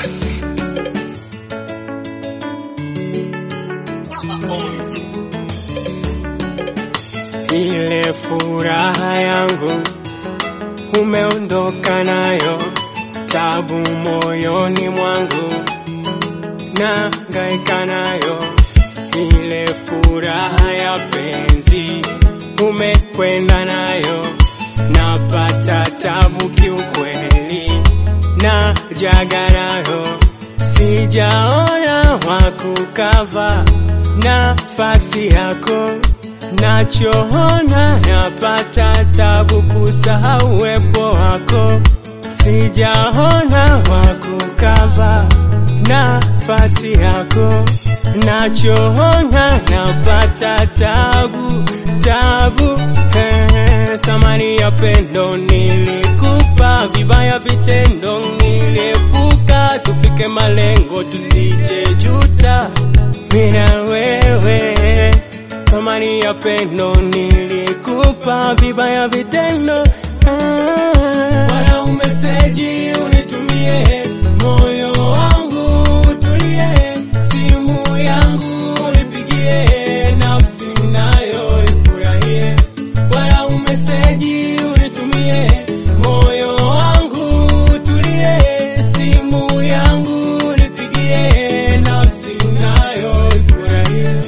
Ile furaha yangu umeondoka nayo, tabu moyoni mwangu na ngaika nayo. Ile furaha ya penzi umekwenda nayo, napata tabu kiukweli, na jaga nayo, sijaona wakukava nafasi yako nachoona napata tabu kusahau uwepo wako, sijaona wakukava nafasi yako, nachoona napata tabu tabu. Hey, thamani ya pendo nilikupa, vibaya vitendo niliepuka, tufike malengo tusije juta, mina wewe thamani ya pendo nilikupa, vibaya vitendo ah. Wala umeseji unitumie, moyo wangu utulie, simu yangu unipigie, nafsi nayo ifurahie. Wala umeseji unitumie, moyo wangu utulie, simu yangu unipigie, nafsi nayo ifurahie.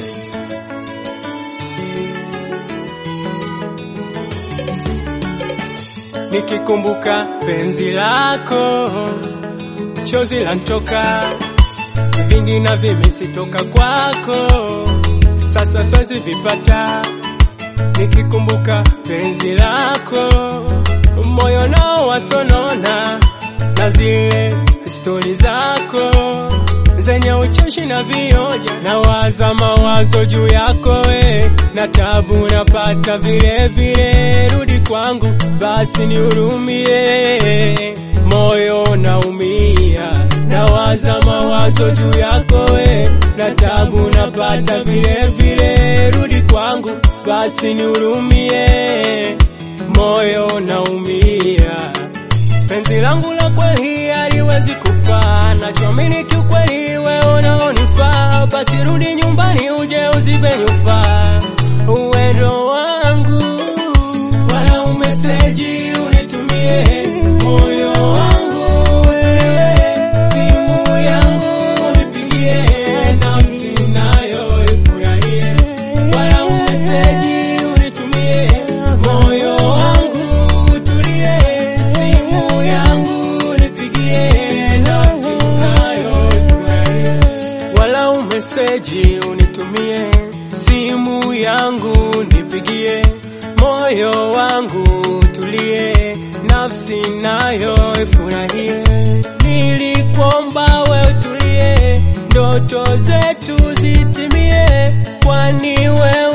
Nikikumbuka penzi lako, chozi lantoka, vingi na vimesitoka kwako, sasa siwezi vipata. Nikikumbuka penzi lako, moyo nao wasonona, na zile stori zako zenye ucheshi na vioja, na waza mawazo juu yako we, na tabu napata vile vile. Rudi kwangu basi nihurumie, moyo naumia, na waza mawazo juu yako we, na tabu napata vile vile. Rudi kwangu basi nihurumie, moyo naumia penzi langu la kweli haliwezi kufa, nachoamini kiukweli wewe unaonifaa. Basi rudi nyumbani uje uzibe nyufa uwendo wangu, wala umeseji unitumie moyo wangu wewe, simu yangu unipigie, nafsi nayo ifurahie, wala umeseji unitumie moyo wangu utulie, simu yangu nipigie, nafsi nayo ifurahie. Wala umeseji unitumie, simu yangu nipigie, moyo wangu tulie, nafsi nayo ifurahie. Nilikuomba we utulie, ndoto zetu zitimie, kwani wewe